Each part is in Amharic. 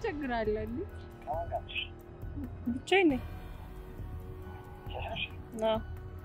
ትቸግራለህ? ብቻዬን ነኝ። አዎ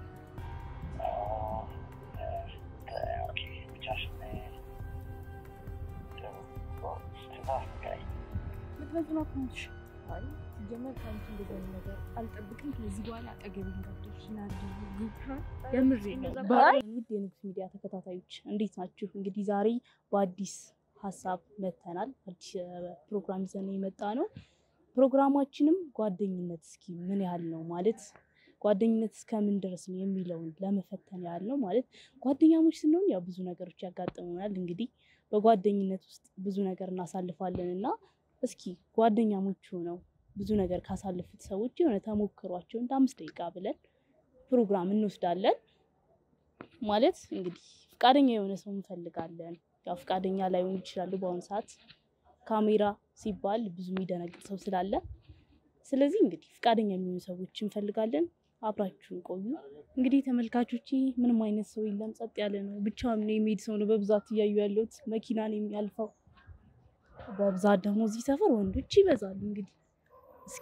ምክንያቱም አትሞትሽ አይ ሲጀመር ከአንቺ እንደዚህ አይነት ነገር አልጠብቅም። ከዚህ በኋላ አጠገቤ እንዳትደርሺ ናድርግ የምሬ ነው። ባይ ውድ የንጉስ ሚዲያ ተከታታዮች እንዴት ናችሁ? እንግዲህ ዛሬ በአዲስ ሀሳብ መጥተናል። አዲስ ፕሮግራም ይዘን የመጣ ነው። ፕሮግራማችንም ጓደኝነት እስኪ ምን ያህል ነው ማለት ጓደኝነት እስከምን ድረስ ነው የሚለውን ለመፈተን ያህል ነው። ማለት ጓደኛሞች ስንሆን ያው ብዙ ነገሮች ያጋጥሙናል። እንግዲህ በጓደኝነት ውስጥ ብዙ ነገር እናሳልፋለን እና እስኪ ጓደኛሞች ሆነው ብዙ ነገር ካሳለፉት ሰዎች የሆነ ተሞክሯቸው እንደ አምስት ደቂቃ ብለን ፕሮግራም እንወስዳለን። ማለት እንግዲህ ፈቃደኛ የሆነ ሰው እንፈልጋለን። ያው ፈቃደኛ ላይሆኑ ይችላሉ በአሁኑ ሰዓት ካሜራ ሲባል ብዙ የሚደነግጥ ሰው ስላለ፣ ስለዚህ እንግዲህ ፈቃደኛ የሚሆኑ ሰዎች እንፈልጋለን። አብራችሁን ቆዩ። እንግዲህ ተመልካቾች ምንም አይነት ሰው የለም፣ ጸጥ ያለ ነው። ብቻውን ነው የሚሄድ ሰው ነው በብዛት እያዩ ያለሁት መኪና ነው የሚያልፈው። በብዛት ደግሞ እዚህ ሰፈር ወንዶች ይበዛሉ። እንግዲህ እስኪ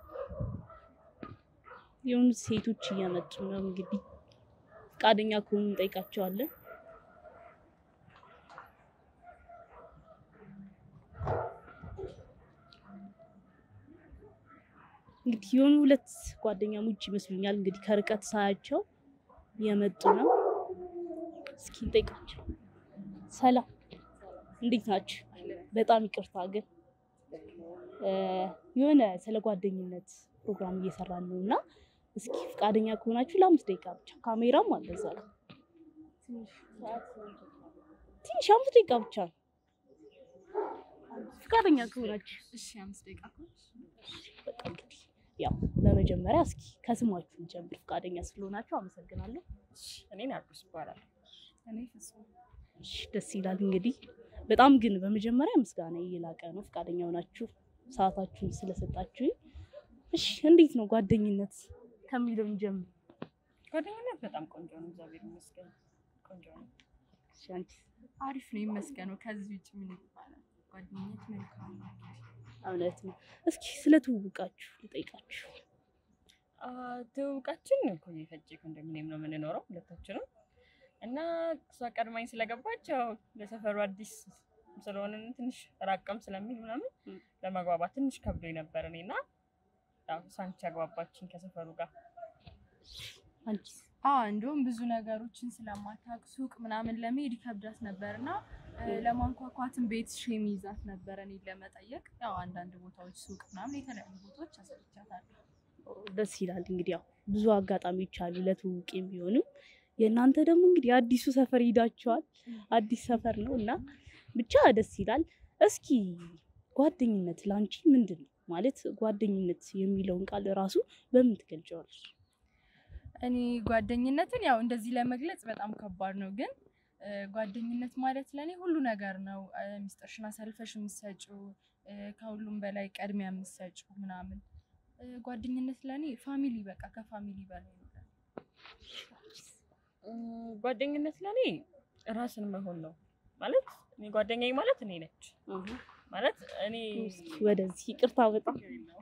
የሆኑ ሴቶች እየመጡ ነው። እንግዲህ ፈቃደኛ ከሆኑ እንጠይቃቸዋለን። እንግዲህ የሆኑ ሁለት ጓደኛሞች ይመስሉኛል። እንግዲህ ከርቀት ሳያቸው የመጡ ነው። እስኪ እንጠይቃቸው። ሰላም፣ እንዴት ናችሁ? በጣም ይቅርታ ግን የሆነ ስለ ጓደኝነት ፕሮግራም እየሰራን ነው እና እስኪ ፈቃደኛ ከሆናችሁ ለአምስት ደቂቃ ብቻ ካሜራም አለ እዛ ጋር ትንሽ አምስት ደቂቃ ብቻ ነው። ፈቃደኛ ከሆናችሁ እሺ፣ አምስት ደቂቃ በቃ እንግዲህ ያው በመጀመሪያ እስኪ ከስማችሁ እንጀምር። ፈቃደኛ ስለሆናችሁ አመሰግናለሁ። እኔ ናርዶስ ይባላል። እኔ ፍጹም እሺ ደስ ይላል። እንግዲህ በጣም ግን በመጀመሪያ ምስጋና የላቀ ነው ፈቃደኛ ሆናችሁ ሰዓታችሁን ስለሰጣችሁ። እሺ እንዴት ነው ጓደኝነት ከሚለው እንጀምር። ጓደኝነት በጣም ቆንጆ ነው፣ እግዚአብሔር ይመስገን ቆንጆ ነው። እሺ አንቺ? አሪፍ ነው ይመስገነው። ከዚህ ውጭ ምን ይባላል? ጓደኝነት መልካም ነው። እውነት ነው። እስኪ ስለ ትውውቃችሁ ልጠይቃችሁ። አ፣ ትውውቃችን ኮዬ ፈጬ ኮንዶሚኒየም ነው የምንኖረው ሁለታችንም እና እሷ ቀድማኝ ስለገባች ያው ለሰፈሩ አዲስ ስለሆንን ትንሽ ራቀም ስለሚል ምናምን ም። ለመግባባት ትንሽ ከብዶኝ ነበር እኔ እና ያው ሳንቺ አግባባችን ከሰፈሩ ጋር አንቺ? አዎ እንደውም ብዙ ነገሮችን ስለማታውቅ ሱቅ ምናምን ለመሄድ ይከብዳት ነበር እና ለማንኳኳትን ቤት ሼም ይዛት ነበረ እኔን ለመጠየቅ። ያው አንዳንድ ቦታዎች ሱቅ ምናምን የተለያዩ ቦታዎች አሳይቻታለሁ። ደስ ይላል። እንግዲህ ያው ብዙ አጋጣሚዎች አሉ ለትውውቅ የሚሆኑ። የእናንተ ደግሞ እንግዲህ አዲሱ ሰፈር ሂዳችኋል። አዲስ ሰፈር ነው እና ብቻ ደስ ይላል። እስኪ ጓደኝነት ለአንቺ ምንድን ነው ማለት? ጓደኝነት የሚለውን ቃል ራሱ በምን ትገልጫዋለሽ? እኔ ጓደኝነትን ያው እንደዚህ ለመግለጽ በጣም ከባድ ነው፣ ግን እ፣ ጓደኝነት ማለት ለእኔ ሁሉ ነገር ነው። እ፣ ሚስጥርሽን አሳልፈሽ የምትሰጪው እ፣ ከሁሉም በላይ ቀድሚያ የምትሰጪው ምናምን እ፣ ጓደኝነት ለእኔ ፋሚሊ በቃ ከፋሚሊ በላይ ነው። እም፣ ጓደኝነት ለእኔ ራስን መሆን ነው ማለት እኔ ጓደኛዬ ማለት እኔ ነች ማለት እኔ እስኪ ወደዚህ ይቅርታ በጣም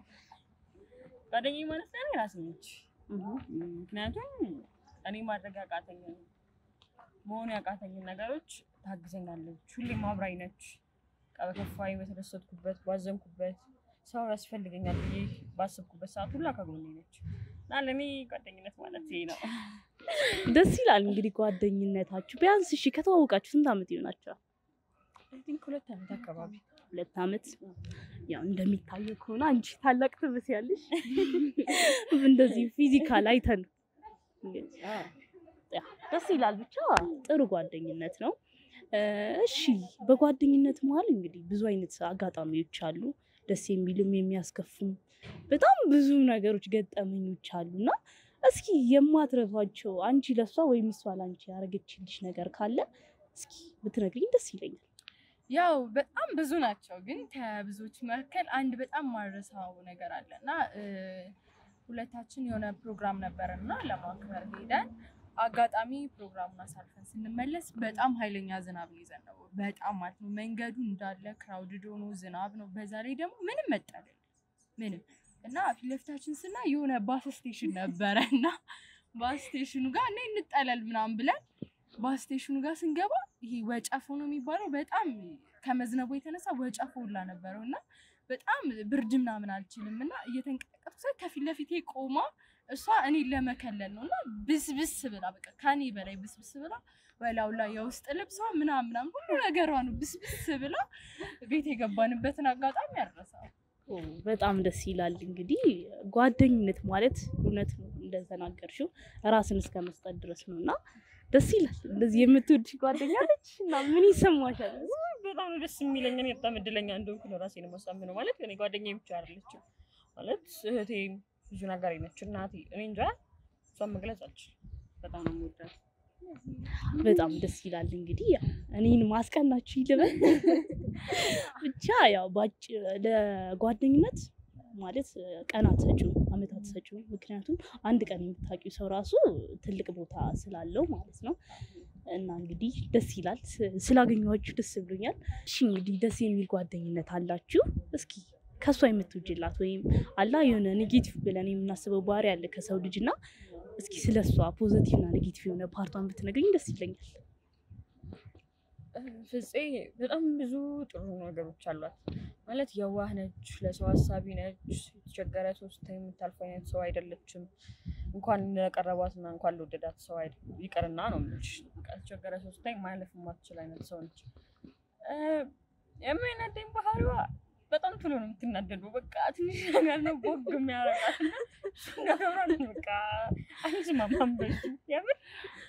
ጓደኛዬ ማለት ለእኔ ራስ ነች። ምክንያቱም እኔ ማድረግ ያቃተኝን መሆኑ ያቃተኝን ነገሮች ታግዘኛለች። ሁሌም አብራኝ ነች። በቃ በከፋኝ፣ በተደሰትኩበት፣ ባዘንኩበት ሰው ያስፈልገኛል ብዬ ባሰብኩበት ሰዓት ሁላ ከጎኔ ነች እና ለእኔ ጓደኝነት ማለት ይሄ ነው። ደስ ይላል። እንግዲህ ጓደኝነታችሁ ቢያንስ እሺ ከተዋወቃችሁ ስንት ዓመት ይሆናችኋል? አይ ቲንክ ሁለት ዓመት አካባቢ ሁለት ዓመት። ያው እንደሚታየው ከሆነ አንቺ ታላቅ ትመስያለሽ። እንደዚህ ፊዚካል አይተን እንግዲህ ያ ደስ ይላል። ብቻ ጥሩ ጓደኝነት ነው። እ፣ እሺ በጓደኝነት መሀል እንግዲህ ብዙ አይነት አጋጣሚዎች አሉ። ደስ የሚሉም የሚያስከፉም በጣም ብዙ ነገሮች ገጠመኞች አሉ እና እስኪ የማትረሷቸው አንቺ ለሷ ወይም እሷ ለአንቺ ያደረገችልሽ ነገር ካለ እስኪ ብትነግሪኝ ደስ ይለኛል። ያው በጣም ብዙ ናቸው፣ ግን ከብዙዎች መካከል አንድ በጣም ማረሳው ነገር አለ እና እ፣ ሁለታችን የሆነ ፕሮግራም ነበረን እና ለማክበር ሄደን አጋጣሚ ፕሮግራሙን አሳልፈን ስንመለስ በጣም ኃይለኛ ዝናብ ነው የዘነበው። በጣም ማለት ነው መንገዱ እንዳለ ክራውድድ ሆኖ ዝናብ ነው። በዛ ላይ ደግሞ ምንም መጠለል ምንም እና ፊት ለፊታችን ስና የሆነ ባስ ስቴሽን ነበረ እና ባስ ስቴሽኑ ጋር እና እንጠለል ምናምን ብለን ባስ ስቴሽኑ ጋር ስንገባ ይሄ ወጨፎ ነው የሚባለው በጣም ከመዝነቡ የተነሳ ወጨፎ ሁላ ነበረው እና በጣም ብርድ ምናምን አልችልም እና እየተንቀጠቀጥኩ ሳይ ከፊት ለፊቴ ቆማ እሷ እኔን ለመከለል ነው እና ብስብስ ብላ በቃ ከኔ በላይ ብስብስ ብላ በላው ላይ የውስጥ ልብሷ ምናምን ምናምን ሁሉ ነገሯ ነው ብስብስ ብላ ቤት የገባንበትን አጋጣሚ ያረሳል። ኦ፣ በጣም ደስ ይላል። እንግዲህ ጓደኝነት ማለት እውነት ነው እንደተናገርሽው ራስን እስከ መስጠት ድረስ ነው እና ደስ ይላል። እንደዚህ የምትወድሽ ጓደኛ አለች እና ምን ይሰማሻል? በጣም ነው ደስ የሚለኝ። እኔ በጣም እድለኛ እንደሆንኩ ነው ራሴን የማሳምነው። ማለት እኔ ጓደኛዬ ብቻ አይደለችም ማለት እህቴ፣ ብዙ ነገር ነች፣ እናቴ። እኔ እንጃ እሷን መግለጽ አልችልም። በጣም ነው የምወዳት። በጣም ደስ ይላል። እንግዲህ ያው እኔን ማስቀናችሁ ይልበል ብቻ ያው ባጭ ለጓደኝነት ማለት ቀናት ሰጪው አመታት ሰጪው ምክንያቱም አንድ ቀን የምታውቂው ሰው ራሱ ትልቅ ቦታ ስላለው ማለት ነው። እና እንግዲህ ደስ ይላል ስ- ስላገኘኋችሁ ደስ ብሎኛል። እሺ እንግዲህ ደስ የሚል ጓደኝነት አላችሁ። እስኪ ከእሷ የምትውጅላት ወይም አላ የሆነ ኔጌቲቭ ብለን የምናስበው ባህሪ አለ ከሰው ልጅ እና እስኪ ስለ እሷ ፖዘቲቭ እና ኔጌቲቭ የሆነ ፓርቷን ብትነግሪኝ ደስ ይለኛል። ፍፄ በጣም ብዙ ጥሩ ነገሮች አሏት። ማለት የዋህ ነች፣ ለሰው ሀሳቢ ነች፣ የተቸገረ ሰው ስታይ የምታልፍ አይነት ሰው አይደለችም። እንኳን ለቀረቧትና እንኳን ለወደዳት ሰው አይደ- ይቅርና ነው የምልሽ። በቃ የተቸገረ ሰው ስታይ ማለፍ የማትችል አይነት ሰው ነች። እ፣ የሚያናደኝ ባህሪዋ በጣም ቶሎ ነው የምትናደደው። በቃ ትንሽ ነገር ነው ቦግ የሚያረቃት እና እሱን ነገሯን በቃ አይስማማም በሱ የምር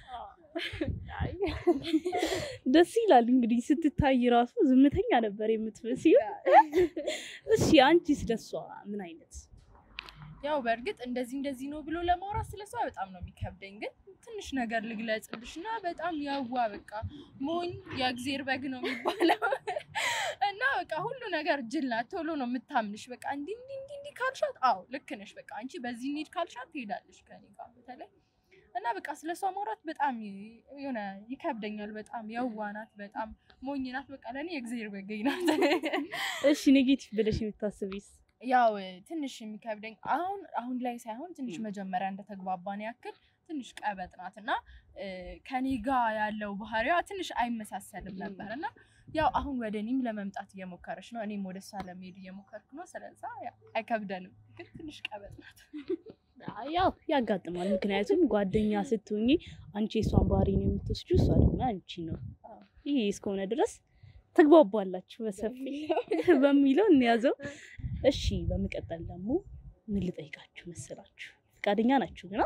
ደስ ይላል እንግዲህ ስትታይ ራሱ ዝምተኛ ነበር የምትመስይው። እሺ አንቺ ስለሷ ምን አይነት ያው በእርግጥ እንደዚህ እንደዚህ ነው ብሎ ለማውራት ስለሷ በጣም ነው የሚከብደኝ። ግን ትንሽ ነገር ልግለጽልሽ እና በጣም ያዋ በቃ ሞኝ የእግዜር በግ ነው የሚባለው እና በቃ ሁሉ ነገር ጅል ናት። ቶሎ ነው የምታምንሽ። በቃ እንዲህ እንዲህ እንዲህ እንዲህ ካልሻት አዎ ልክ ነሽ፣ በቃ አንቺ በዚህ እንሂድ ካልሻት ትሄዳለሽ ከኔ ጋር በተለይ እና በቃ ስለሷ ማውራት በጣም ይ- የሆነ ይከብደኛል። በጣም የዋ ናት፣ በጣም ሞኝ ናት። በቃ ለእኔ የእግዜር በገኝ ናት። እሺ ኔጌቲቭ ብለሽ የምታስቢስ? ያው ትንሽ የሚከብደኝ አሁን አሁን ላይ ሳይሆን ትንሽ ም። መጀመሪያ እንደተግባባን ያክል ትንሽ ቀበጥ ናት እና እ፣ ከኔ ጋር ያለው ባህሪዋ ትንሽ አይመሳሰልም ም። ነበር እና ያው አሁን ወደ እኔም ለመምጣት እየሞከረች ነው፣ እኔም ወደ እሷ ለመሄድ እየሞከርኩ ነው። ስለዛ ያው አይከብደንም፣ ግን ትንሽ ቀበጥ ናት። ያው ያጋጥማል። ምክንያቱም ጓደኛ ስትሆኚ አንቺ የሷን ባህሪ ነው የምትወስጂው፣ እሷ ደግሞ አንቺ ነው። አዎ። ይሄ እስከሆነ ድረስ ትግባባላችሁ በሰፊ በሚለው እንያዘው። እሺ በመቀጠል ደግሞ ምን ልጠይቃችሁ መሰላችሁ? ፈቃደኛ ናችሁ ግና?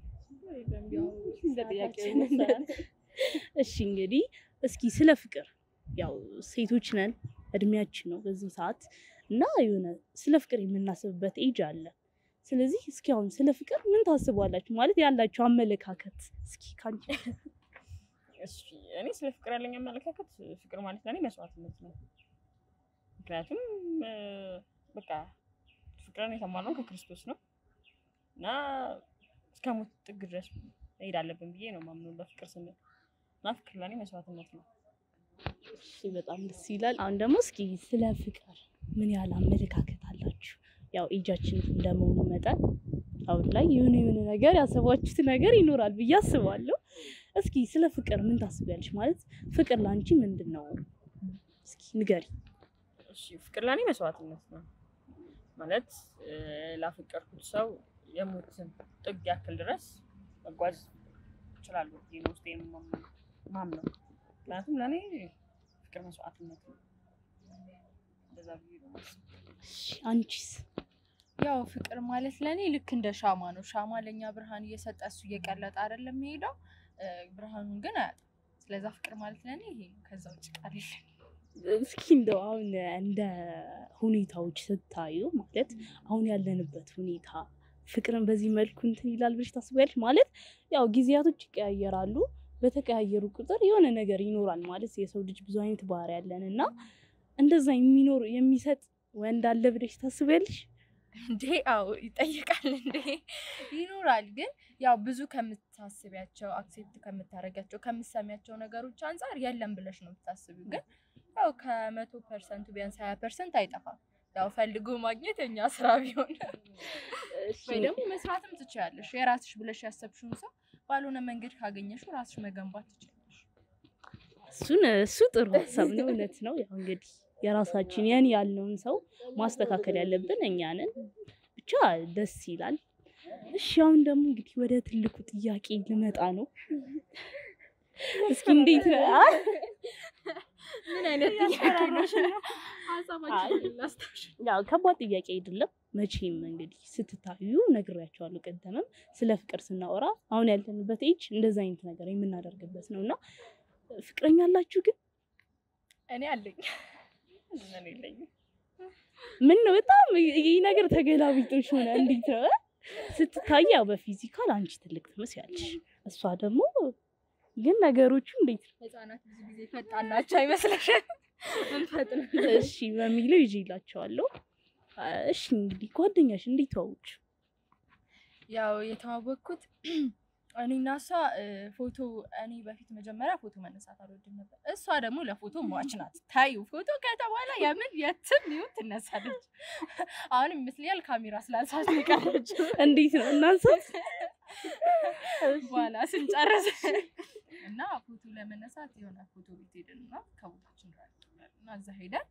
እሺ እንግዲህ እስኪ ስለ ፍቅር ያው ሴቶች ነን እድሜያችን ነው በዚህ ሰዓት እና የሆነ ስለ ፍቅር የምናስብበት ኤጅ አለ። ስለዚህ እስኪ አሁን ስለ ፍቅር ምን ታስባላችሁ? ማለት ያላችሁ አመለካከት እስኪ ካንቺ እሺ እኔ ስለ ፍቅር ያለኝ አመለካከት ፍቅር ማለት ለእኔ መስዋዕትነት ነው። ምክንያቱም እ፣ በቃ ፍቅርን የተማርነው ከክርስቶስ ነው እና እስከ ሞት ጥግ ድረስ መሄድ አለብን ብዬ ነው ማምነው ለፍቅር ስንል እና ፍቅር ለእኔ መስዋዕትነት ነው። እሺ በጣም ደስ ይላል። አሁን ደግሞ እስኪ ስለ ፍቅር ምን ያህል አመለካከት አላችሁ? ያው ኤጃችን እንደመሆኑ መጠን አሁን ላይ የሆነ የሆነ ነገር ያሰባችሁት ነገር ይኖራል ብዬ አስባለሁ። እስኪ ስለ ፍቅር ምን ታስቢያለሽ? ማለት ፍቅር ለአንቺ ምንድን ነው? እስኪ ንገሪ። እሺ ፍቅር ለእኔ መስዋዕትነት ነው ማለት እ፣ ላፈቀርኩት ሰው የሞትን ጥግ ያክል ድረስ መጓዝ እችላለሁ ብዬ ነው ውስጤ ማምነው። ምክንያቱም ለእኔ ፍቅር መስዋዕትነት ነው። እንደዛ ብዬ ነው የማስበው። እሺ አንቺስ? ያው ፍቅር ማለት ለእኔ ልክ እንደ ሻማ ነው። ሻማ ለእኛ ብርሃን እየሰጠ እሱ እየቀለጠ አይደለም የሚሄደው፣ እ፣ ብርሃኑን ግን አያጣም። ስለዛ ፍቅር ማለት ለእኔ ይሄ ነው። ከዛ ውጭ ቃል የለኝም። እስኪ እንደው አሁን እንደ ሁኔታዎች ስታዩ ማለት አሁን ያለንበት ሁኔታ ፍቅርን በዚህ መልኩ እንትን ይላል ብለሽ ታስቢያለሽ? ማለት ያው ጊዜያቶች ይቀያየራሉ። በተቀያየሩ ቁጥር የሆነ ነገር ይኖራል ማለት የሰው ልጅ ብዙ አይነት ባህሪ ያለን እና እንደዛ የሚኖር የሚሰጥ ወንድ አለ ብለሽ ታስቢያለሽ? እንዴ አዎ ይጠይቃል እንዴ ይኖራል። ግን ያው ብዙ ከምታስቢያቸው አክሴፕት ከምታደርጊያቸው ከምትሰሚያቸው ነገሮች አንጻር የለም ብለሽ ነው የምታስቢው። ግን ያው ከመቶ ፐርሰንቱ ቢያንስ ሀያ ፐርሰንት አይጠፋም። ያው ፈልጎ ማግኘት የኛ ስራ ቢሆን ወይ ደግሞ መስራትም ትችያለሽ። የራስሽ ብለሽ ያሰብሽውን ሰው ባልሆነ መንገድ ካገኘሽው ራስሽ መገንባት ትችላለሽ። እሱን እሱ ጥሩ ሀሳብ ነው። እውነት ነው። ያው እንግዲህ የራሳችን የኔ ያልነውን ሰው ማስተካከል ያለብን እኛ ነን። ብቻ ደስ ይላል። እሺ አሁን ደግሞ እንግዲህ ወደ ትልቁ ጥያቄ ልመጣ ነው። እስኪ እንዴት ነው? አይ ምን አይነት ጥያቄ ነው? ሀሳባችንን እናስታውሽ። ያው ከባድ ጥያቄ አይደለም። መቼም እንግዲህ ስትታዩ ነግሬያቸዋለሁ። ቅድምም ስለ ፍቅር ስናወራ አሁን ያለንበት ኤጅ እንደዛ አይነት ነገር የምናደርግበት ነው እና ፍቅረኛ አላችሁ ግን እኔ አለኝ። ምን የለኝም። ምን ነው በጣም ይህ ነገር ተገላቢጦሽ ሆነ። እንዴት ነው ስትታይ ያው በፊዚካል አንቺ ትልቅ ትመስያለሽ፣ እሷ ደግሞ ግን ነገሮቹ እንዴት ነው? ህጻናት ብዙ ጊዜ ፈጣን ናቸው አይመስልሽም? እንፈጥን እሺ በሚለው ይዤላቸዋለሁ። እሺ እንግዲህ ጓደኛሽ እንዴት ተዋወቁ? ያው የተዋወቅኩት እኔና እሷ እ፣ ፎቶ እኔ በፊት መጀመሪያ ፎቶ መነሳት አልወድም ነበር። እሷ ደግሞ ለፎቶ ሟች ናት። ታዩ ፎቶ ከተባለ የምን የትም ይሁን ትነሳለች። አሁን ይመስለኛል ካሜራ ስላልሳት ነው የቀረችው። እንዴት ነው እናንሳት? በኋላ ስንጨርስ እና ፎቶ ለመነሳት የሆነ ፎቶ ቤት ሄድን እና ከቦታችን ጋር እና እዛ ሄደን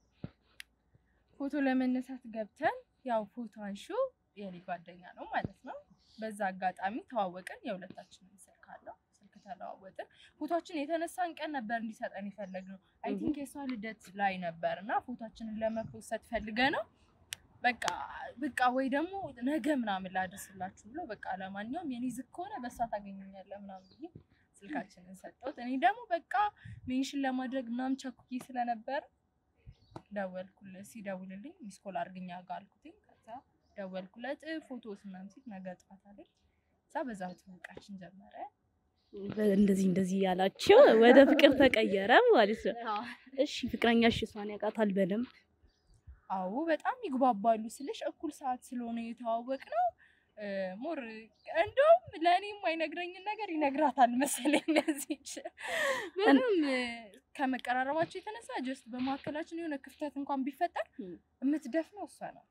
ፎቶ ለመነሳት ገብተን ያው ፎቶ አንሹ የኔ ጓደኛ ነው ማለት ነው። በዛ አጋጣሚ ተዋወቅን። የሁለታችንም ስልክ አለው። ስልክ ተለዋወጥን። ፎቶችን የተነሳን ቀን ነበር እንዲሰጠን የፈለግነው። አይ ቲንክ የሷ ልደት ላይ ነበር እና ፎቶችንን ለመፖሰት ፈልገ ነው በቃ በቃ ወይ ደግሞ ነገ ምናምን ላደርስላችሁ ብሎ በቃ ለማንኛውም የኔ ዝግ ከሆነ በእሷ ታገኘኛለህ ምናምን ብዬ ስልካችንን ሰጠሁት። እኔ ደግሞ በቃ ሜንሽን ለማድረግ ምናምን ቸኩዬ ስለነበረ ደወልኩለት። ሲደውልልኝ ሚስኮል አድርግኛ ጋር አልኩትኝ። ከዛ ደወልኩለት ፎቶ ምናምን ሲል ነገ ጠዋት አለኝ። ከዛ በዛ ትውውቃችን ጀመረ። እንደዚህ እንደዚህ ያላቸው ወደ ፍቅር ተቀየረ ማለት ነው። እሺ ፍቅረኛሽ እሷን ያውቃታል በደንብ? አዎ በጣም ይግባባሉ ስልሽ እኩል ሰዓት ስለሆነ የተዋወቅ ነው። ሞር እንደውም ለእኔ የማይነግረኝን ነገር ይነግራታል መሰለኝ። ለዚች በጣም ከመቀራረባቸው የተነሳ ጀስት በመካከላችን የሆነ ክፍተት እንኳን ቢፈጠር የምትደፍነው እሷ ናት።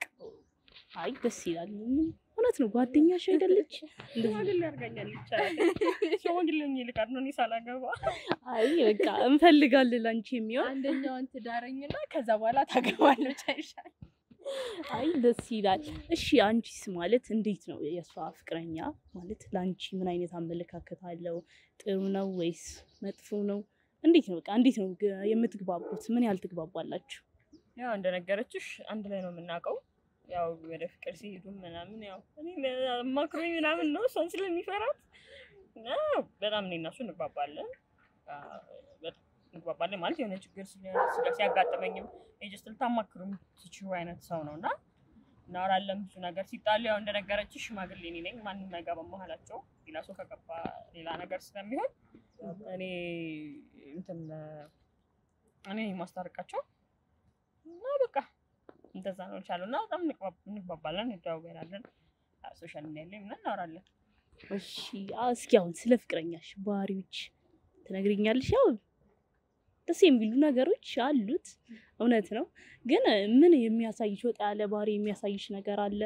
አይ ደስ ይላል። እውነት ነው ጓደኛሽ አይደለች? እንደዚህ ሽማግሌ ያርጋኛል ይቻላል። ሽማግሌ ሆኜ ልቀር ነው እኔ ሳላገባ። አይ በቃ እንፈልጋለን ላንቺ የሚሆን አንደኛዋን ትዳረኝና ከዛ በኋላ ታገባለች አይሻል? አይ ደስ ይላል። እሺ አንቺስ ማለት እንዴት ነው የእሷ ፍቅረኛ ማለት ለአንቺ ምን አይነት አመለካከት አለው? ጥሩ ነው ወይስ መጥፎ ነው? እንዴት ነው በቃ እንዴት ነው ግ- የምትግባቡት? ምን ያህል ትግባባላችሁ? ያው እንደነገረችሽ አንድ ላይ ነው የምናውቀው። ያው ወደ ፍቅር ሲሄዱ ምናምን ያው እኔ ማክሮኝ ምናምን ነው እሷን ስለሚፈራት እና በጣም እኔ እና እሱ እንግባባለን አ፣ በጣም እንግባባለን ማለት የሆነ ችግር ሲያ- ሲያ- ሲያጋጥመኝም የጀስት ልታማክሩ የምትችይው አይነት ሰው ነው እና እናወራለን ብዙ ነገር ሲጣሉ ያው እንደነገረችሽ ሽማግሌ እኔ ነኝ ማንም አይገባም መሀላቸው ሌላ ሰው ከገባ ሌላ ነገር ስለሚሆን እኔ እንትን እኔ ነኝ የማስታርቃቸው እና በቃ እንደዛ ነው ይቻሉ እና በጣም እንግባብ- እንግባባለን፣ እንደዋወላለን ሶሻል ሚዲያ ላይ ምናምን እናወራለን። እሺ አ፣ እስኪ አሁን ስለ ፍቅረኛሽ ባህሪዎች ትነግሪኛለሽ? ያው ደስ የሚሉ ነገሮች አሉት እውነት ነው። ግን ምን የሚያሳይሽ ወጣ ያለ ባህሪ የሚያሳይሽ ነገር አለ?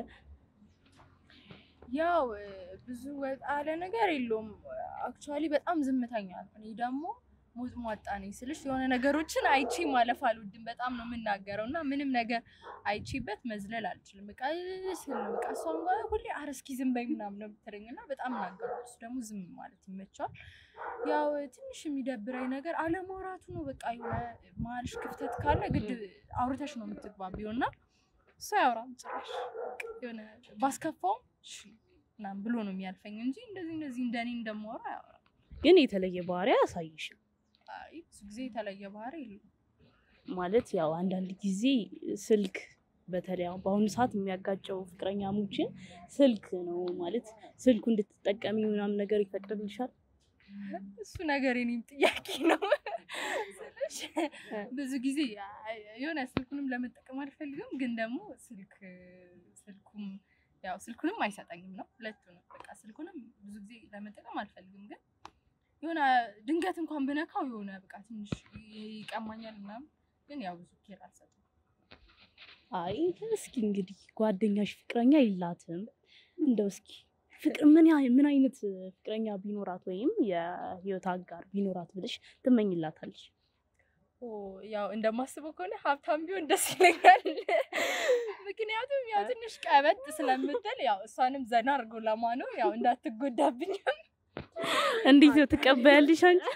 ያው እ፣ ብዙ ወጣ ያለ ነገር የለውም። አክቹዋሊ በጣም ዝምተኛ ነው። እኔ ደግሞ ሞጥ ሟጣ ነኝ ስልሽ የሆነ ነገሮችን አይቼ ማለፍ አልወድም። በጣም ነው የምናገረው እና ምንም ነገር አይቼበት መዝለል አልችልም። በቃ ስል ነው በቃ እሷም ጋር ሁሌ ኧረ እስኪ ዝም በይ ምናምን ነው የምትለኝ እና በጣም እናገራለሁ። እሱ ደግሞ ዝም ማለት ይመቸዋል። ያው ትንሽ የሚደብረኝ ነገር አለማውራቱ ነው። በቃ የሆነ መሀልሽ ክፍተት ካለ ግድ አውርተሽ ነው የምትግባቢው እና እሱ አያወራም ጭራሽ የሆነ ባስከፋውም እሺ ምናምን ብሎ ነው የሚያልፈኝ እንጂ እንደዚህ እንደዚህ እንደኔ እንደማወራ አያወራም። ግን የተለየ ባህሪ አያሳይሽም አይ ብዙ ጊዜ የተለየ ባህሪ የለውም። ማለት ያው አንዳንድ ጊዜ ስልክ በተለይ አሁን በአሁኑ ሰዓት የሚያጋጨው ፍቅረኛሞችን ስልክ ነው ማለት ስልኩ እንድትጠቀሚ ምናምን ነገር ይፈቅድልሻል? እሱ ነገር የኔም ጥያቄ ነው። ስልሽ ብዙ ጊዜ የሆነ ስልኩንም ለመጠቀም አልፈልግም፣ ግን ደግሞ ስልክ ስልኩም ያው ስልኩንም አይሰጠኝም ነው ሁለቱንም። በቃ ስልኩንም ብዙ ጊዜ ለመጠቀም አልፈልግም፣ ግን የሆነ ድንገት እንኳን ብነካው የሆነ በቃ ትንሽ ይቀማኛል ምናምን፣ ግን ያው ብዙ ኬር አልሰጠም። አይ እስኪ እንግዲህ ጓደኛሽ ፍቅረኛ የላትም እንደው እስኪ ፍቅር ምን ያህል ምን አይነት ፍቅረኛ ቢኖራት ወይም የህይወት አጋር ቢኖራት ብለሽ ትመኝላታለሽ? ኦ ያው እንደማስበው ከሆነ ሀብታም ቢሆን ደስ ይለኛል። ምክንያቱም ያው ትንሽ ቀበጥ ስለምትል ያው እሷንም ዘና አድርጎ ለማኖር ያው እንዳትጎዳብኝም እንዴት ነው ትቀበያለሽ አንቺ?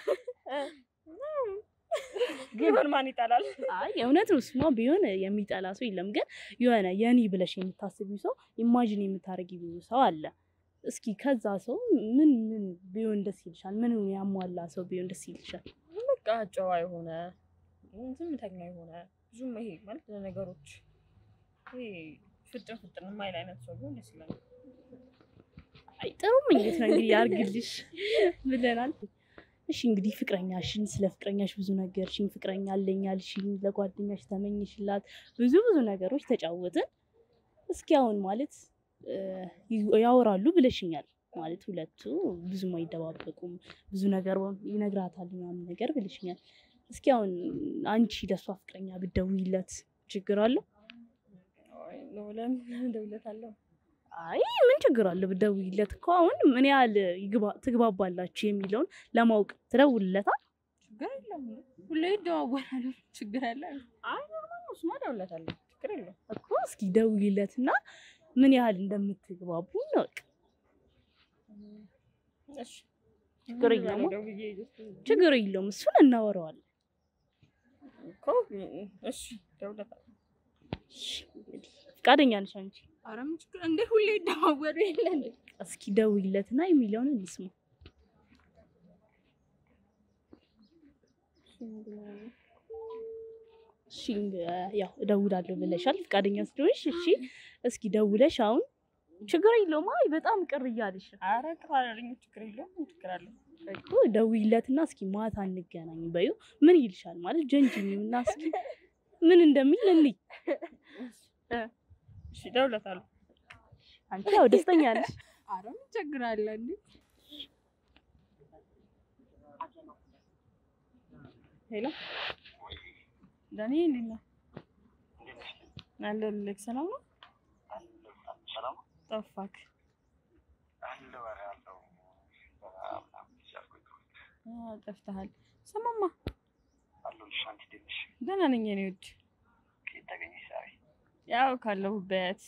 ቢሆን ማን ይጠላል? አይ እውነት ነው። እሱማ ቢሆን የሚጠላ ሰው የለም። ግን የሆነ የኔ ብለሽ የምታስቢው ሰው ኢማጂን የምታደርጊው ሰው አለ። እስኪ ከዛ ሰው ምን ምን ቢሆን ደስ ይልሻል? ምን ያሟላ ሰው ቢሆን ደስ ይልሻል? በቃ ጨዋ የሆነ ዝምተኛ የሆነ ብዙም ይሄ ማለት ለነገሮች ይሄ ፍጥን ፍጥን የማይል አይነት ሰው ቢሆን ደስ ይላል። አይ ጥሩ ምኞት ነው እንግዲህ ያርግልሽ ብለናል። እሺ እንግዲህ ፍቅረኛሽን ስለ ፍቅረኛሽ ብዙ ነገርሽኝ። ፍቅረኛ አለኝ አልሽኝ፣ ለጓደኛሽ ተመኝሽላት፣ ብዙ ብዙ ነገሮች ተጫወትን። እስኪ አሁን ማለት እ ያወራሉ ብለሽኛል ማለት ሁለቱ ብዙም አይደባበቁም፣ ብዙ ነገር ይነግራታል ምናምን ነገር ብለሽኛል። እስኪ አሁን አንቺ ለሷ ፍቅረኛ ብትደውይለት ችግር አለው? አይ ነው ለምን እደውልለታለሁ? አይ ምን ችግር አለ ብትደውይለት እኮ አሁን ምን ያህል ይግባ- ትግባባላችሁ የሚለውን ለማወቅ ትደውልለታል። ችግር የለም ሁሌ ይደዋወላሉ። ችግር አለ? አይ ኖርማል ነው። እሱማ እደውልለታለሁ። ችግር የለውም። እኮ እስኪ ደውይለትና ምን ያህል እንደምትግባቡ ነው። እሺ ችግር የለውም። ደውዬ ችግር የለውም፣ እሱን እናወራዋለን። እኮ እሺ እደውልለታለሁ። እሺ፣ እንግዲህ ፈቃደኛ ነሽ አንቺ? ኧረ ምን ችግር እንደ ሁሌ ይደዋወሉ የለን እስኪ ደውይለትና የሚለውን እንስማ። እሺ እንግ- ያው እደውላለሁ ብለሻል፣ ፈቃደኛ ስለሆንሽ እሺ። እስኪ ደውለሽ አሁን ችግር የለውም። አይ በጣም ቅር እያለሽ ነው ኧረ ቅር አላለኝ። ችግር የለውም። ምን ችግር አለው? እኮ ደውይለትና እስኪ ማታ እንገናኝ በይው። ምን ይልሻል ማለት ጀንጅኒውና እስኪ ምን እንደሚል እንይ። እሺ እደውልለታለሁ። አንቺ ያው ደስተኛ ነሽ። ኧረ ምን ችግር አለ እንዴ? ሄሎ ዳኒ እንዴት ነህ? አለሁልህ። ሰላም ነው? ጠፋክ። አዎ ጠፍተሃል። ስማማ ደህና ነኝ የኔ ውድ። ያው ካለሁበት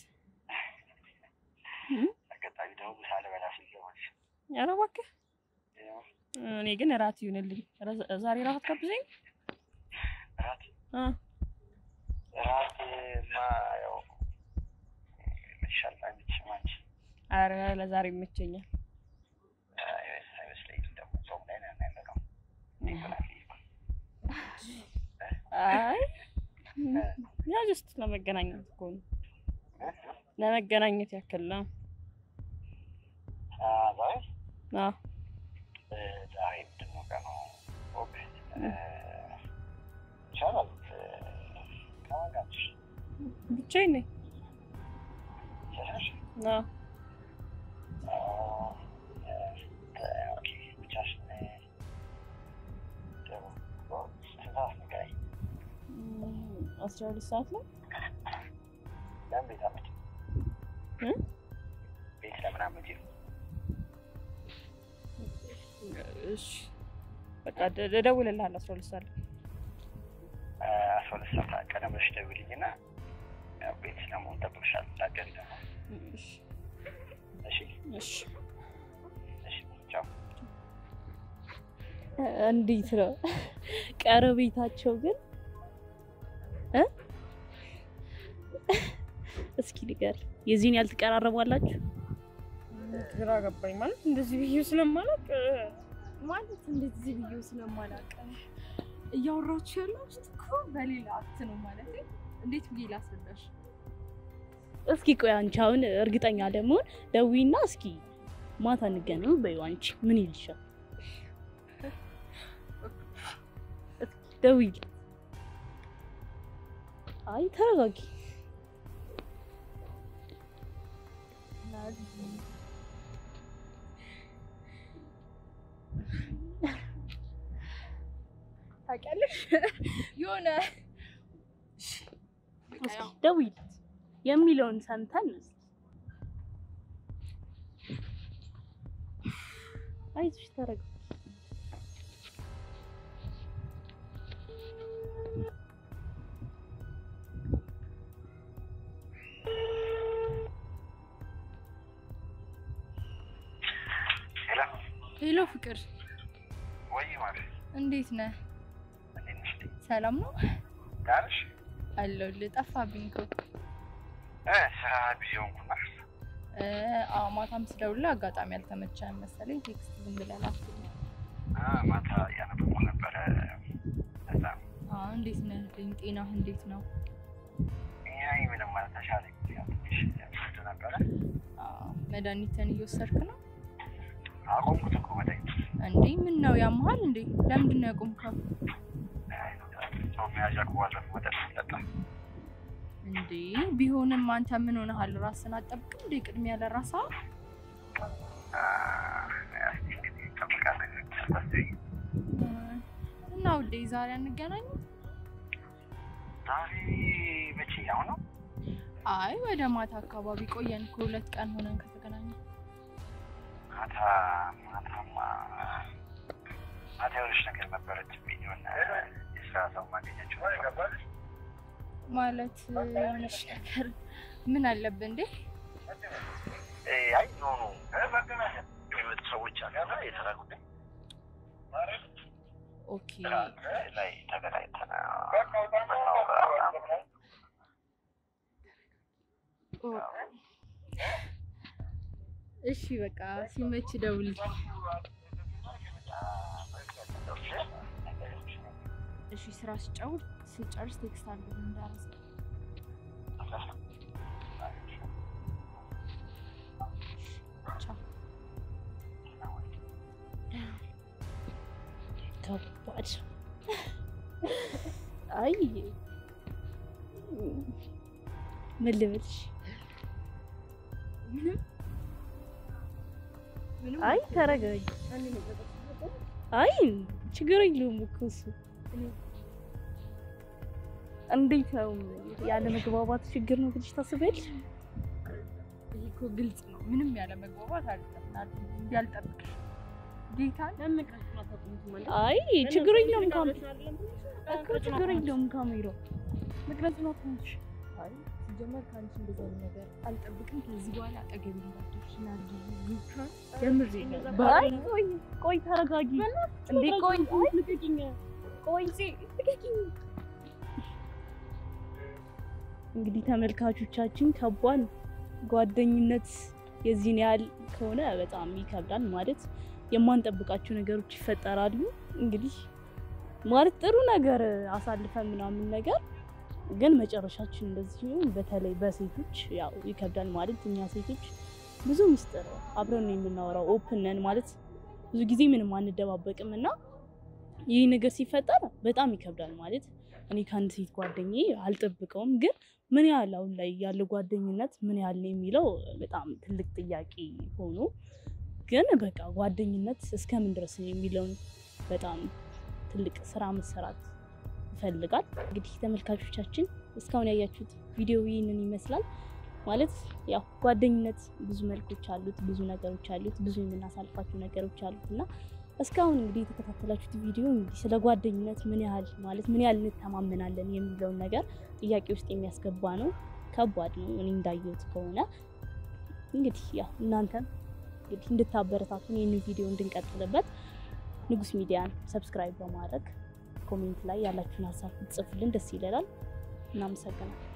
ኧረ እባክህ እኔ ግን እራት ይሁንልኝ። ረ- ዛሬ እራት አትጋብዘኝ? እ ኧረ ለዛሬ ይመቸኛል። አይ ያ ጀስት ለመገናኘት እኮ ነው። ለመገናኘት ያክል ነው። አዎ ብቻዬን ነኝ። አዎ እም፣ አስራ ሁለት ሰዓት ላይ እ? እሺ በቃ ደ- እደውልልሃለሁ አስራ ሁለት ሰዓት ላይ አስራ ሁለት ሰዓት ቀደም ብለሽ ደውይልኝና ያው ቤት ስለመሆን ጠብቅሻለሁ። እንዳትቀሪ ደግሞ። እሺ እሺ እሺ እሺ፣ ቻው። እንዴት ነው ቀረቤታቸው ግን እ እስኪ ንገሪ፣ የዚህን ያህል ትቀራረባላችሁ? ግራ ገባኝ። ማለት እንደዚህ ብዬ ስለማላውቅ ማለት እንደዚህ ብዬው ስለማላውቅ እያወራችሁ ያላችሁት እኮ በሌላ አክት ነው ማለት እንዴት ብዬ ላስረዳሽ? እስኪ ቆይ አንቺ አሁን እርግጠኛ ለመሆን ደዊና እስኪ ማታ እንገናኝ በይው። አንቺ ምን ይልሻል ደውይል። አይ ተረጋጊ። ታውቂያለሽ የሆነ እስኪ ደውይለት የሚለውን ሰምተን እስኪ አይዞሽ ተረጋጊ። ሄሎ ሄሎ ፍቅር ወይ ማለት እንዴት ነህ? እንዴት ነሽ? ሰላም ነው ደህና ነሽ? አለሁልህ። ጠፋብኝ እኮ እ ስራ ቢዚ ሆንኩና እ፣ አዎ ማታም ስደውልልህ አጋጣሚ አልተመቸህም መሰለኝ ቴክስት ዝም ብለህ ላክልኝ። አ ማታ እያነበብኩ ነበረ። እዛ አዎ እንዴት ነህ? ልኝ ጤናህ እንዴት ነው? ያይ ምንም ማለት ተሻለኝ። ያው ትንሽ ብርድ ነበረ። አዎ መድኃኒትን እየወሰድክ ነው አቆምኩት እኮ መድኃኒት እንዴ? ምን ነው ያመሃል እንዴ? ለምንድን ነው ያቆምከው ሰው መያዣ ከዋለፍ መጠጥ ጠጣ እንዴ? ቢሆንም አንተ ምን ሆነሃል? ራስን አጠብቅም እንዴ? ቅድሚያ ለራሳ እንግዲህ እንጠብቃለን። ተስፋ እና ውዴ ዛሬ አንገናኝ? ዛሬ መቼ ያው ነው አይ ወደ ማታ አካባቢ ቆየን እኮ ሁለት ቀን ሆነን ከተገናኘ። ማታ ማታማ ማታ የሆነች ነገር ነበረችብኝ። የሆነ የስራ ሰው ማገኛቸው ማለት የሆነች ነገር ምን አለብህ እንዴ? አይ ኖ ኖ የሚመጡ ሰዎች አሉ እና የስራ ጉዳይ ኦኬ ላይ ተገናኝተን ምናወራ ምናምን ኦ፣ እሺ በቃ ሲመች ደውል። እሺ ስራ ስጨውል ስጨርስ ቴክስት አድርግ እንዳረስ ቻው። ከባድ አይ ምን ልበልሽ? ምንም ምንም አይ ተረጋጊ። አይ ችግር የለውም እኮ እሱ እንዴት ነው ያለ መግባባት ችግር ነው ብለሽ ታስቢያለሽ? ይሄ እኮ ግልጽ ነው። ምንም ያለ መግባባት አይደለም። ያልጠብቅሽ ጌታን አይ ችግር የለውም ካሜ እኮ ችግር የለውም ካሜራው ምክንያቱ ነው ትንሽ አይ ሲጀመር ከአንቺ እንደዚህ አይነት ነገር አልጠብቅም። ከዚህ በኋላ አጠገብ እንዳትደርሽ ናርዲ ዩካን የምሬ ነው። አይ ቆይ ቆይ ተረጋጊ እንዴ ቆይ ቆይ እንግዲህ ተመልካቾቻችን ከባድ ጓደኝነት የዚህን ያህል ከሆነ በጣም ይከብዳል። ማለት የማንጠብቃቸው ነገሮች ይፈጠራሉ። እንግዲህ ማለት ጥሩ ነገር አሳልፈን ምናምን ነገር ግን መጨረሻችን እንደዚህ ሲሆን በተለይ በሴቶች ያው ይከብዳል። ማለት እኛ ሴቶች ብዙ ሚስጥር አብረን ነው የምናወራው፣ ኦፕን ነን ማለት ብዙ ጊዜ ምንም አንደባበቅም እና ይህ ነገር ሲፈጠር በጣም ይከብዳል። ማለት እኔ ከአንድ ሴት ጓደኛዬ አልጠብቀውም፣ ግን ምን ያህል አሁን ላይ ያለ ጓደኝነት ምን ያህል ነው የሚለው በጣም ትልቅ ጥያቄ ሆኖ ግን በቃ ጓደኝነት እስከምን ድረስ ነው የሚለውን በጣም ትልቅ ስራ መሰራት ይፈልጋል። እንግዲህ ተመልካቾቻችን እስካሁን ያያችሁት ቪዲዮ ይህንን ይመስላል። ማለት ያው ጓደኝነት ብዙ መልኮች አሉት፣ ብዙ ነገሮች አሉት፣ ብዙ የምናሳልፋቸው ነገሮች አሉት እና እስካሁን እንግዲህ የተከታተላችሁት ቪዲዮ እንግዲህ ስለ ጓደኝነት ምን ያህል ማለት ምን ያህል እንተማመናለን የሚለውን ነገር ጥያቄ ውስጥ የሚያስገባ ነው። ከባድ ነው እኔ እንዳየሁት ከሆነ እንግዲህ ያው እናንተም እንግዲህ እንድታበረታቱን ይህንን ቪዲዮ እንድንቀጥልበት ንጉስ ሚዲያን ሰብስክራይብ በማድረግ ኮሜንት ላይ ያላችሁን ሀሳብ ጽፉልን፣ ደስ ይለናል። እናመሰግናለን።